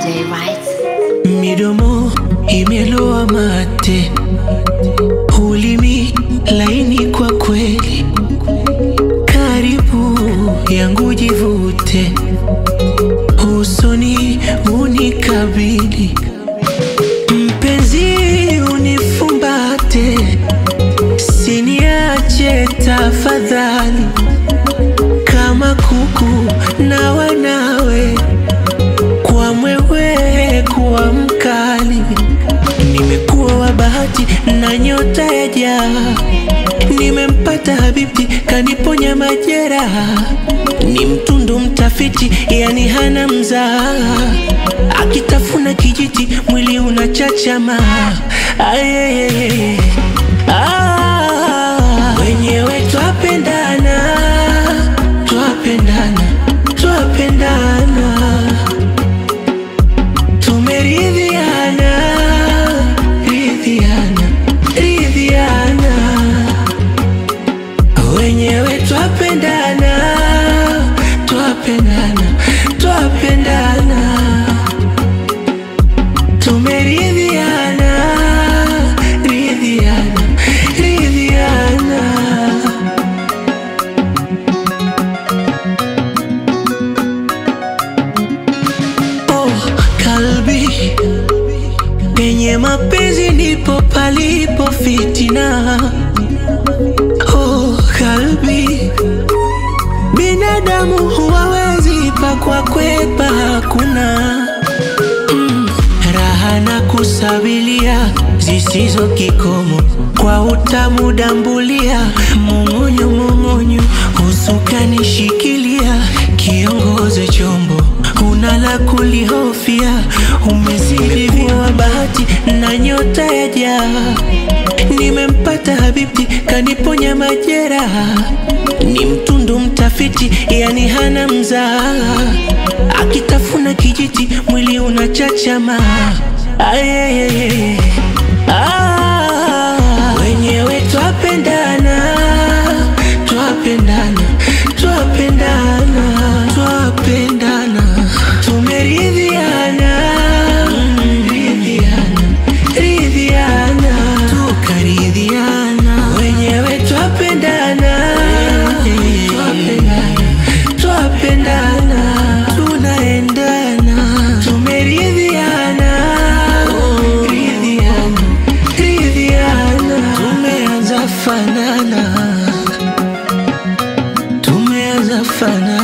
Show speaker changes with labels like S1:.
S1: J, right?
S2: Midomo imeloa mate, ulimi laini kwa kweli, karibu yangu jivute, usoni unikabili, mpenzi unifumbate, siniache tafadhali, kama kuku na wanawe kwa mwewe kuwa mkali, nimekuwa wa bahati na nyota ya jaa, nimempata habibi kaniponya majeraha, ni mtundu mtafiti, yani hana mzaa, akitafuna kijiti mwili unachachama. Ayeyeye. Ah, wenyewe twapendana, twapendana, twapendana tumeridhiana ridhiana ridhiana wenyewe twapendana twapendana twapendana tumeridhiana ridhiana ridhiana Oh, kalbi penye mapenzi ndipo palipo fitina. Oh, kalbi binadamu huwawezi pakwa kwepa, hakuna mm, raha na kusabilia zisizo kikomo kwa utamu dambulia mung'unyu mung'unyu usukani shikilia kiongoze chombo una la kulihofia umezidi wa bahati na nyota ya jaa nimempata habibi kaniponya majeraha ni mtundu mtafiti yani hana mzaa akitafuna kijiti mwili unachachama Ayeyeye. Ah, wenyewe twapendana twapendana twapendana twapendana tumeridhiana mm, ridhiana ridhiana tukaridhiana wenyewe twapendana twapendana twapendana tunaendana tumeridhiana ridhiana ridhiana tumeanza fanana tumeanza fanana